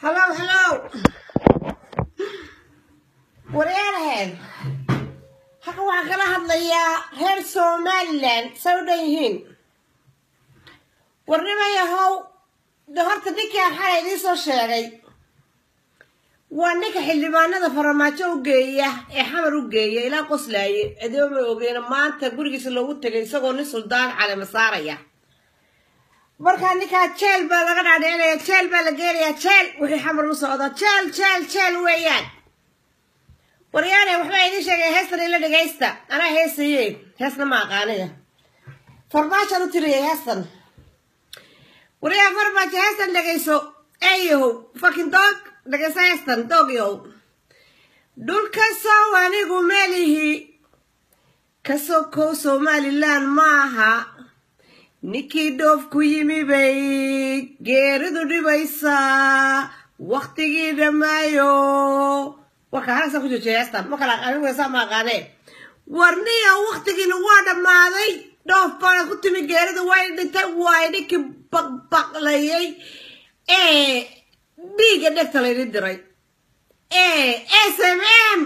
Hello, hello. Wareerhead. Halka waxaan kala hadlayaa reer Somaliland say u dhan yihiin. Warnimayahow, de horta ninkaan xalay idiin soo sheegay. Waa ninka xildhibaanada farmaajo u geeya ee xamar u geeya ilaa qoslaaye ciidamo ma ogeena maanta gurigiisa loogu tegay isagoo nin suldaan calema saaraya. markaa ninkaa jeel baa laga dhaadhicinaya jeel baa la geenayaa jeel wixii xamar u socda jeel jeel jeel weeyaan waryaane waxbaa idiin sheegay heestan ila dhegaysta anaa heesaye heesna ma aqaaniya farmaajaan u tiriyay heestan waryaa farmaajo heestan dhegayso eeyahow fakin doog dhegayso heestan doogyahow dhulka sow anigu meelihi ka sokow somaliland maaha ninkii dhoof ku yimi bay geeridu dhibaysaa waktigii dhammaayo warka halkaasaan ku joojiya heestan ma kala anigu heesaa ma aqaanee warniya waktigiina waa dhammaaday dhoof baana ku timi geeridu way dhintay waay ninkii baqbaqlayay ee dhiigga dhegta laydin diray ee s m m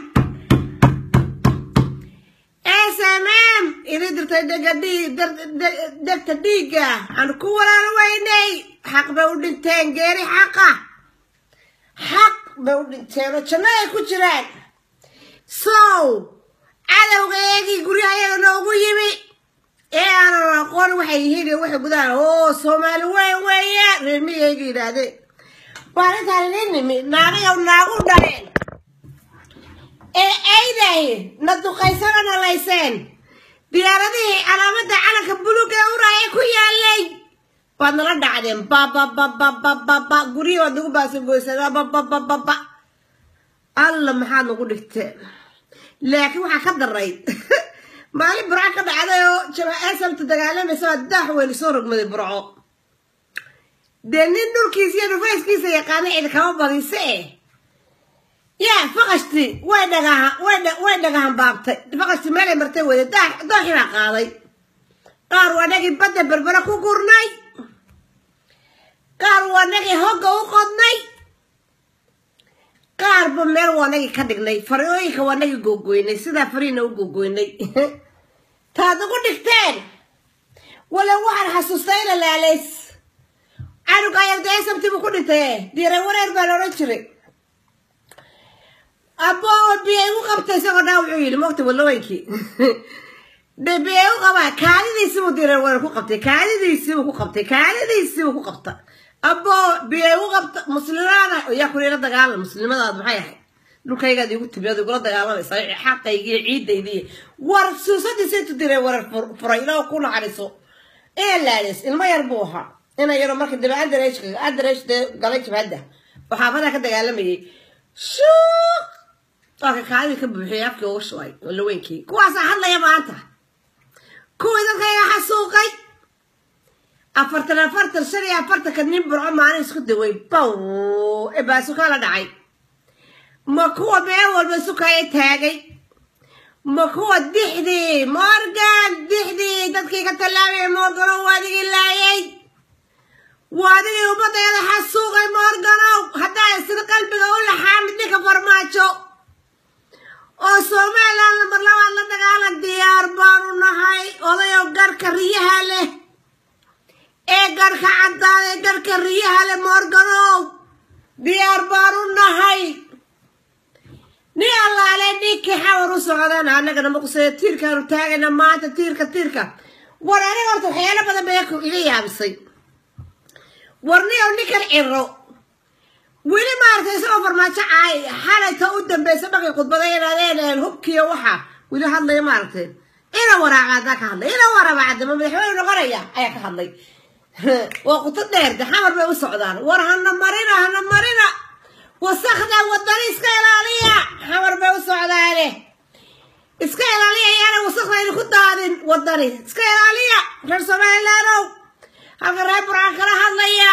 smm idin dirtay dhegta dhiigga aan ku walaalo weynay xaq bay u dhinteen geeri xaqa xaq bay u dhinteen oo janno ay ku jiraan sow cadowga eegii guryaha ayaga noogu yimi ee aanan aqoon waxay yihiin iyo waxay gudaan oo soomaali weyn weeye reermiyayga yidhaahdeen waa arrintaan idin nimi naagayow naagu dhaleen ee aydahi na duqaysana nalayseen diyaaradihii calaamadda calanka buluug ee uraaye ku yaalay waad nala dhacdeen bababababababa guryihi waad nagu baasagoyseen bababababa alla maxaad nagu dhigteen laakiin waxaa ka daray maalin burco ka dhacday oo jamaasamta dagaalamaysa waa daax weyni soo rogmaday burco dee nin dhulkiisa iyo dhufayskiisa yaqaana cid kama badise eh yaa faqashti way dhagaha way dhagahan baabtay faqashti meelay martay weyde dooxibaa qaaday qaar waa nagii badda berbere ku gurnay qaar waa nagii hogga u qodnay qaarba meel waa nagii ka dhignay fariooyinka waa nagii googoynay sidaa fariina u googoynay taad ugu dhigteen wala waxaan xasuustay ina laalays canuga ayardeesamtibu ku dhintay diiray wareer baa la odhan jiray abbo biya igu qabta isagoo dhaa wuxuu yidhi mogta walaweynkii de biya igu qabaa kaalidiisiibuu diiray wareer ku qabtay kaalidiisiibuu ku qabtay kaalidiisiibuu ku qabta abbo biya igu qabta muslimaada yaa kula ila dagaalam muslimadaad maxay ahayd dhulkaygaad igu timi ad igula dagaalamaysa xaqaygii ciidaydii war suusadiisa intu diray wareer furay ilaa ku naxariso ee laadis ilmo yar buu ahaa ina yaro marka dambe andareeshka andareesh dee galay jabhadda oo xaafadaa ka dagaalamayay shuuq waaka kaadii ka buuxiyay afkii uga shubay walaweynkii kuwaasaa hadlaya maanta kuwii dadkayga xasuuqay afartan afartan shan iyo afartanka nin burco maalin isku daway bow ee baasukaa la dhacay ma kuwa meel walba sukaya taagay ma kuwa dixdii morgan dixdii dadkii ka tallaabaya morgano waadigii laayay waadigii ummadayada xasuuqay morganow haddaa isna qalbiga u laxaamid ninka farmaajo oo somaliland lambar labaad la dagaalan diyaar baanu nahay odayo garhka riyaha leh ee garhka caddaada ee garhka riyaha leh morganow diyaar baanu nahay nin allaale ninkii xawar u socdana annagana maqusaya tiirkaanu taagayna maanta tiirka tiirka war aniga horta waxyaalo badan bay iga yaabisay warniyow ninkan ciro weli maaragtay isagoo farmaajo caay xalayta u dambeysa markay khudbaday inaadeen hubkiyo waxa weli hadlaya maaragtay ina waraaca haddaa ka hadlay ina waraaba cadama madaxweyne noqonaya ayaa ka hadlay waa quto dheer de xamar bay u socdaan war hana marina hana marina wasakda wadani iska ilaaliya xamar bay u socdaane iska ilaaliya ayaana wasakda idinku daadin wadani iska ilaaliya reer somalilandow halka reer burca kala hadlaya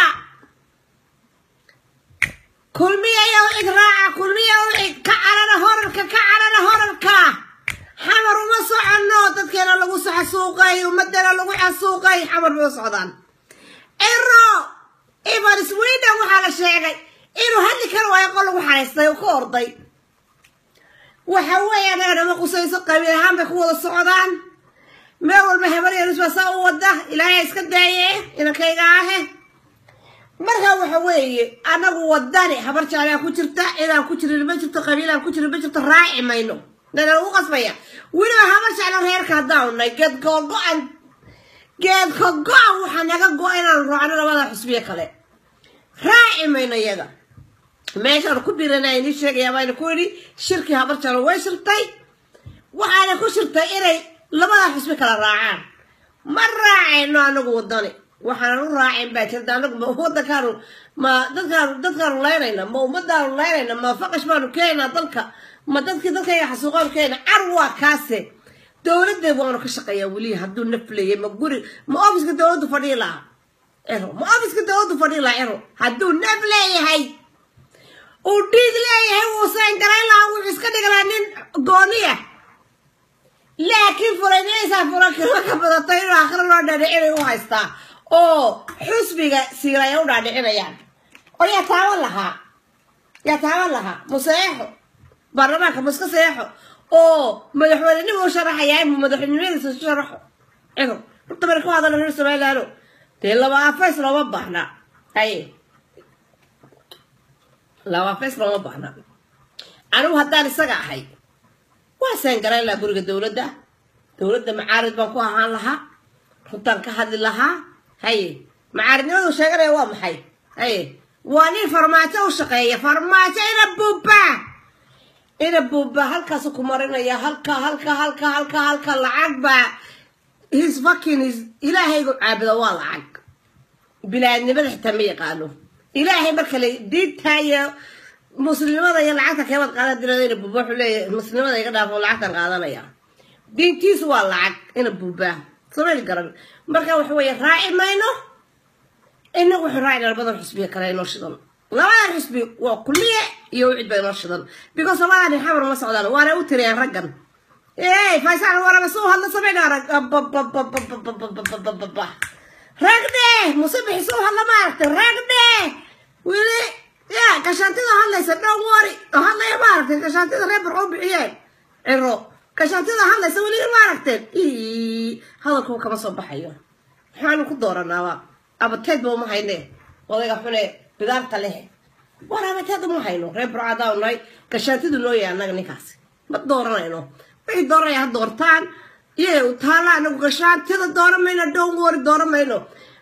kulmiyayo cid raaca kulmiya cid ka carara horarka ka carara horarka xamar uma soconno dadkeena lagu xasuuqay ummadana lagu xasuuqay xamar bay u socdaan ciro ivan sweden waxaa la sheegay inuu hadli kar waayo qol lagu xaraystay oo ka orday waxa weeye anaga nama qusayso qabiil ahaan bay ku wada socdaan meel walba habar yaris baa saa u wada ilaahay iska daaye inankayga ahe marka waxa weeye anagu wadani habar jaalaa ku jirta cidaan ku jirin ma jirto qabiilaan ku jirin ma jirto raaci mayno nana lagu qasbaya weliba habar jeclo reerka haddaan nay geed googo-an geedka go-an waxaa naga go- inaanu raacno labada xusbiye kale raaci mayno iyaga meeshaan ku biranaya inii sheegaya bayna ku yidhi shirkii habar jeclo way shirtay waxaana ku shirtay inay labada xusbi kala raacaan ma raacayno anagu wadani waxaanan u raacin baa jirta anagu ma wadankaanu ma dadkaanu dadkaanu laynayna ma ummadaanu laynayna ma faqash baanu keenaynaa dalka ma dadkii dadkayga xasuuqaanu keenayna car waa kaase dowladda waanu ka shaqeeyaa weli hadduu nafleeyay ma guri ma ofiska dowladdu fadhii lahaa ero ma ofiska dowladdu fadhii lahaa ero hadduu naf leeyahay uu dhiig leeyahay wuu saangarayn lahaa wuxuu iska dhigi lahaa nin gooniya laakiin furanaysaa furakirma ka badatay inuu akhri loo dhaadhicinay u haystaa oo xusbiga siilaya u dhaadhicinayaan oo yaa taaban lahaa yaa taaban lahaa museexo baarlamaanka muska seexo oo madaxweynenimo u sharaxayaa inuu madaxweynimadiisa u sharaxo cido horta bari ku hadala reer somalilaano dee laba afays looma baahna haye laba afays looma baahna anigu haddaan isaga ahay waa saangarayn lahaa guriga dowladda dowladda macaarid baan ku ahaan lahaa runtaan ka hadli lahaa haye macaaridnimadu sheeganaya waa maxay haye waa nin farmaajo u shaqeeya farmaajo ina buuba ina buuba halkaasu ku marinaya halka halka halka halka halka lacag baa his fucking his ilaahaygu caabuda waa lacag bilaadnimada xitaa ma yaqaano ilaahay marka le diintaa iyo muslimnimada iyo lacagta keebad qaadan dirada ina buuba wuxuu leeyahay muslimnimada iga dhaafo lacagtan qaadanaya diintiisu waa lacag ina buuba samayl garan marka waxa weeye raaci mayno inagu wuxuu raacina labadan xusbiya kale inoo shidan labadan xusbi waa kulliye iyo wicid ba inoo shidan because labadan nin xamar ma socdaan waana u tiriyaan raggan ey faysal waraba suu hadla samayna rag ragdhe musabixi suu hadla maaragtay ragdhe wili ya gashaantida hadlaysa dhown wari oo hadlaya maaragtay gashaantida reer barcoo bixiyeen ciro gashaantida hadlaysa weli maaragteen hadalkuba kama soo baxayo maxaanu ku dooranaaba abateed ba uma hayne odayga xune bidaarta leh war abateed uma hayno reer barcadaa nahay gashaantidu noo yahay annaga ninkaasi ma dooranayno waxay dooranaya ha doortaan iyaga u taala anagu gashaantida dooran mayno dhown wari dooran mayno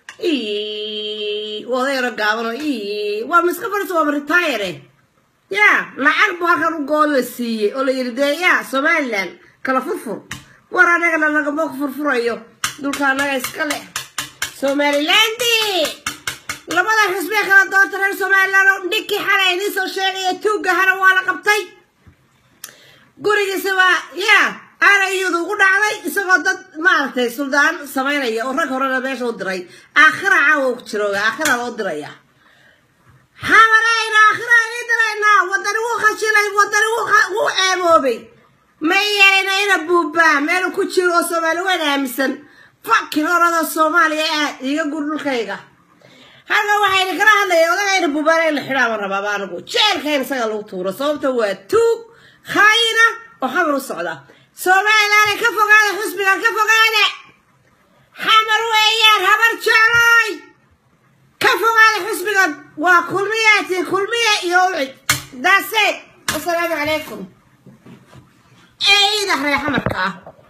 odayaro gaabano waa miska fadhiso waaba retire ya lacag bu halkan u gool la siiyey oo la yidhi dee ya somaliland kala furfur war anagana lagama furfurayo dhulka anaga iska leh somalilandi labada xusbee kala doorta reer somaliland oo ninkii xalay idiin soo sheegaya tuugga hana waa la qabtay gurigiisa waa ya aana iyadu ugu dhacday isagoo dad maaragtay suldaan samaynaya oo rag horena meesha u diray aakhira caawa ku jirooga aakhira loo diraya xamarayna aakhira ii diraynaa wadani wuu khashilay wadani wuu ceeboobay ma yeelina ina buubaa meelu ku jiro oo soomaali weyn aaminsan fakin orada soomaaliya aad iiga gur dhulkayga halka waxayna kala hadlaya odagayna buubaana in la xidhaama rabaaba anigu jeelka in isaga lagu tuuro sababta waa tuug khaayina oo xamar u socda somalilaana ka fogaada xusbiga ka fogaada xamar weeyaan habar jecloy ka fogaada xusbigan waa kulmiyaati kulmiya iyo ucid daase wasalaamu calaykum eeida reer xamarka ah